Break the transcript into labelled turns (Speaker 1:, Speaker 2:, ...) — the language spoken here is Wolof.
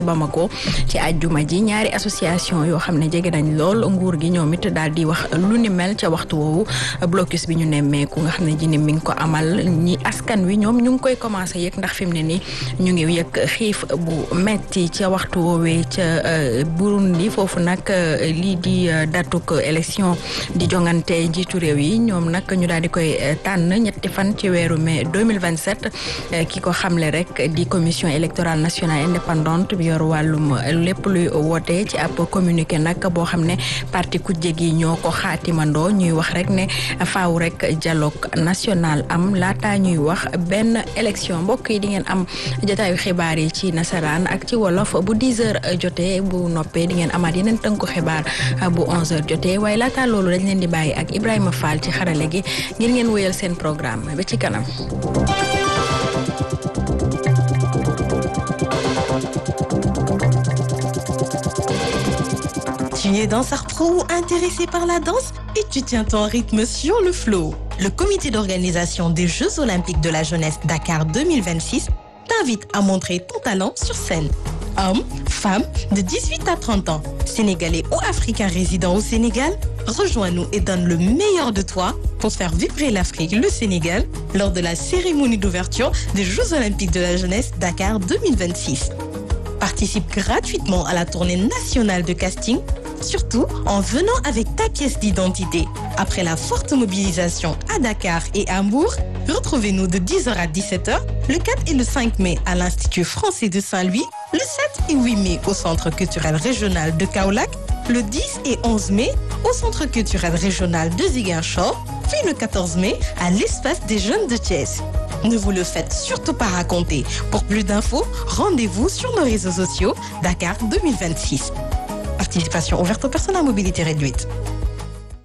Speaker 1: Bamako ci àjjuma ji ñaari association yoo xam ne jege nañ lool nguur gi ñoom it daal di wax lu ni mel ca waxtu woowu blocus bi ñu nemmeeku nga xam ne ji ni mi ngi ko amal ñi askan wi ñoom ñu ngi koy commencé yëg ndax fi mu ne nii ñu ngi yëg xiif bu metti ca waxtu woowee ca Burundi foofu nag lii di datuk élection di jongante njiitu réew yi ñoom nag ñu daal di koy tànn ñetti fan ci weeru mai 2027 ki ko xamle rek di commission électorale nationale indépendante bi yor wàllum lépp luy woote ci ab communiqué nag boo xam ne parti kujje gi ñoo ko xaatimandoo ñuy wax rek ne faaw rek dialogue national am laata ñuy wax benn élection mbokk yi di ngeen am jotaayu xibaar yi ci nasaraan ak ci wolof bu 10 heures jotee bu noppee di ngeen amaat yeneen tënku xibaar bu 11 heures jotee waaye laata loolu dañ leen di bàyyi ak Ibrahima Fall ci xarale gi ngir ngeen wéyal seen programme ba ci kanam.
Speaker 2: Tu es danseur pro ou intéressé par la danse et tu tiens ton rythme sur le flow. Le comité d'organisation des Jeux olympiques de la jeunesse Dakar 2026 t'invite à montrer ton talent sur scène. Hommes, femmes de 18 à 30 ans, sénégalais ou africains résidant au Sénégal, rejoins-nous et donne le meilleur de toi pour faire vibrer l'Afrique, le Sénégal, lors de la cérémonie d'ouverture des Jeux olympiques de la jeunesse Dakar 2026. Participe gratuitement à la tournée nationale de casting, surtout en venant avec ta pièce d'identité. Après la forte mobilisation à Dakar et à Hambourg, retrouvez-nous de 10h à 17h le 4 et le 5 mai à l'Institut français de Saint-Louis, le 7 et 8 mai au Centre culturel régional de Kaolack, le 10 et 11 mai au Centre culturel régional de Ziguinchor, puis le 14 mai à l'espace des jeunes de Thiès. Ne vous le faites surtout pas raconter. Pour plus d'infos, rendez-vous sur nos réseaux sociaux Dakar 2026. Participation ouverte aux personnes à mobilité réduite.